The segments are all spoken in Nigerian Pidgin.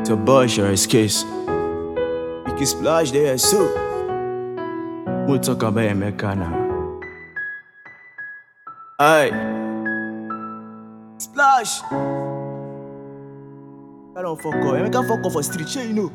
to Bush or his case. You can splash there, so. We'll talk about Emeka now. Aye. Splash! I don't fuck up. Emeka fuck up for street, shey you know.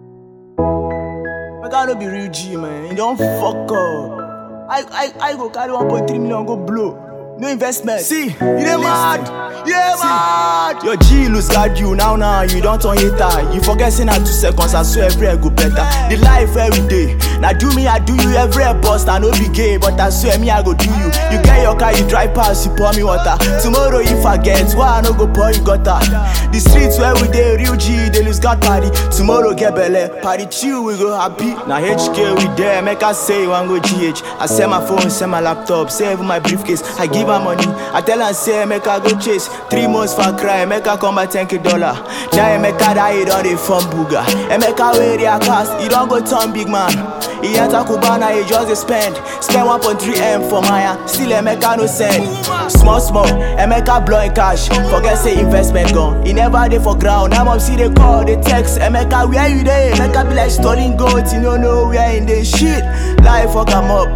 Emeka no be real G, man. He don't fuck up. I, I, I go carry 1.3 million go blow. No investment. See, you dey mad. You dey mad. Your G lose guard you now now. You don't turn hater. You forget say na two seconds and so every go better. The life every day. Now do me, I do you every bust. I no be gay, but I swear me I go do you. You get your car, you drive past, you pour me water. Tomorrow if I get, why I no go pour you gutter? The streets where we dey real G, they lose God party. Tomorrow get belle, party chill, we go happy. Now HK we there, make us say you want go GH. I sell my phone, sell my laptop, save my briefcase. I give her money, I tell her say make her go chase. Three months for crime, make her come back 10k dollar. Now make her die, it on the phone booger. And make her wear their cast, he don't go turn big man. He enter Cubana, he just dey spend. Spend 1.3 M for Maya, still Emeka no send. Small small, Emeka blowing cash. Forget say investment gone. He never dey for ground. Now mom see they call, they text. Emeka where you dey? Emeka be like stolen goat. You don't know where in the shit. Life fuck am up.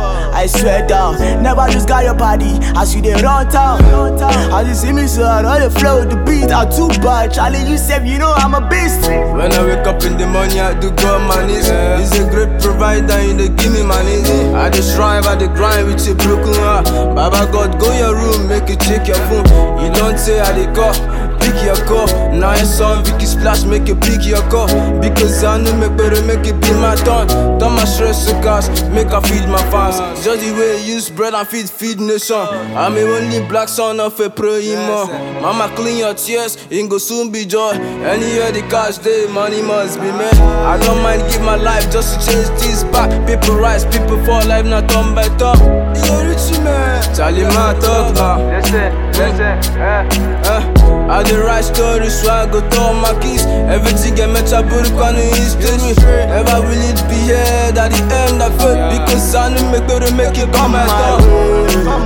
I swear down, never lose got your body as you dey run town. As you see me so I know the flow, the beat are too bad. Charlie, you said you know I'm a beast. When I wake up in the morning, I do go on my knees. He's a great provider, you dey give me money. I dey strive, I dey grind with a broken heart. Baba God, go your room, make you check your phone. You don't say I dey call, pick your call. Now your son Vicky splash, make you pick your call. Because I know make better, make it be my turn. Turn my stress to cash, make I feed my fans. Just the way you use bread and feed, feed nation. I'm a only black son of a pro imo. Mama clean your tears, it go soon be joy. Anywhere the cash day, money must be made. I don't mind give my life just to change this back. People rise, people fall, life not turn by turn. You rich man, Charlie my talk now. Listen, listen, eh. Eh, I dey write stories so I go tell my kids Everything get met a book on the history Never will it be here at the end of it Because I know make better make it come at all